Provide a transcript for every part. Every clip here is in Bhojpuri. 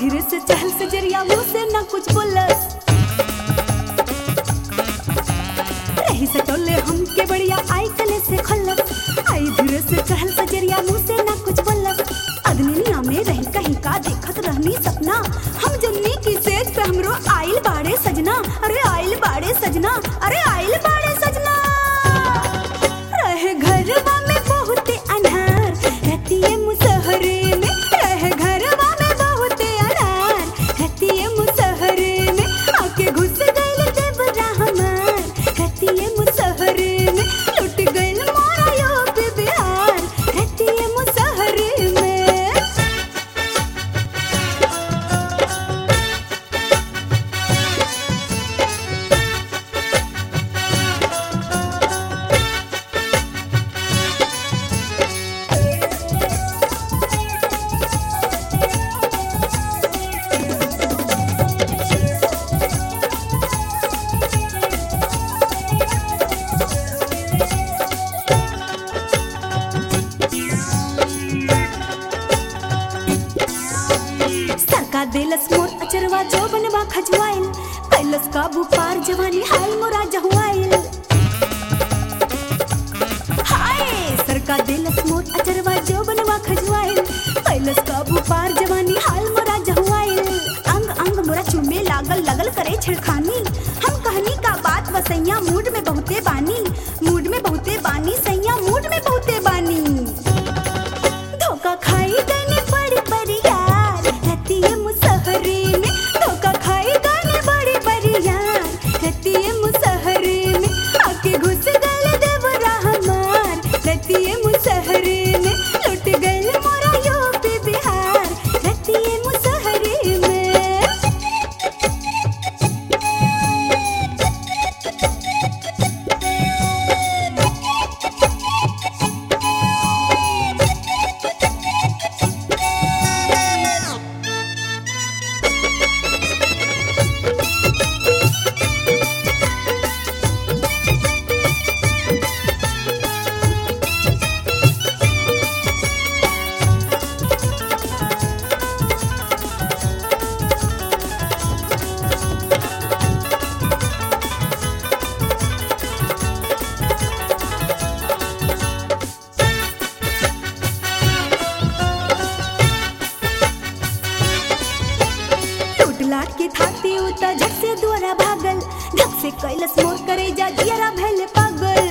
धीरे से चहल से जरिया मुंह से ना कुछ बोलस रही से टोले हम के बढ़िया आई कले से खल्लस आई धीरे से चहल से जरिया मुंह से ना कुछ बोलस अदनिया में रही कहीं का देखत रहनी सपना हम जन्नी की सेज पे हमरो आइल बाड़े सजना अरे आइल बाड़े सजना अरे आइल बाड़े सजना रहे घरवा में बहुते अनहार रहतिए मुसहरे में रहे घरवा में बहुते अनहार रहतिए मुसहरे में आके घुस गइल देवरा हमार रहतिए मुसहरे में लुट गइल मोरा यो पे बिहार रहतिए मुसहरे में सरका देलस मोर अचरवा जो बनवा खजवाइल कैलस काबू पार जवानी हाल मोरा जहुआइल हाय सरका देलस मोर अचरवा जो बनवा खजवाइल कैलस काबू पार जवानी हाल मोरा जहुआइल अंग अंग मोरा चुमे लागल लगल करे छिड़खानी हम कहनी का बात वसैया मूड में बहुते बानी मूड में बहुते बानी सैया मूड में बहुते बानी धोखा खाई गने बड़ी बड़ी यार रहती है मुसहरे में धोखा खाई गने बड़ी बड़ी यार रहती है मुसहरे में आके घुस गल देवरा हमार रहती है मुसहरे में लुट गल मोरा यो पे बिहार रहती है मुसहरे में टूट लाट के थाती उता झट से द्वारा भागल धक से कैलस मोर करे जा दियरा भैल पागल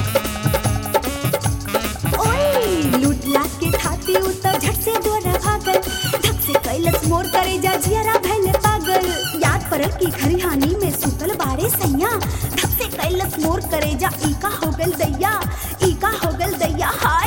ओए लूट लाट के थाती उता झट से द्वारा भागल धक से कैलस मोर करे जा जियरा भैल पागल याद परल की खरिहानी में सुतल बाड़े सैया धक से कैलस मोर करे जा ई का हो गल दैया ई का हो गल दैया हाय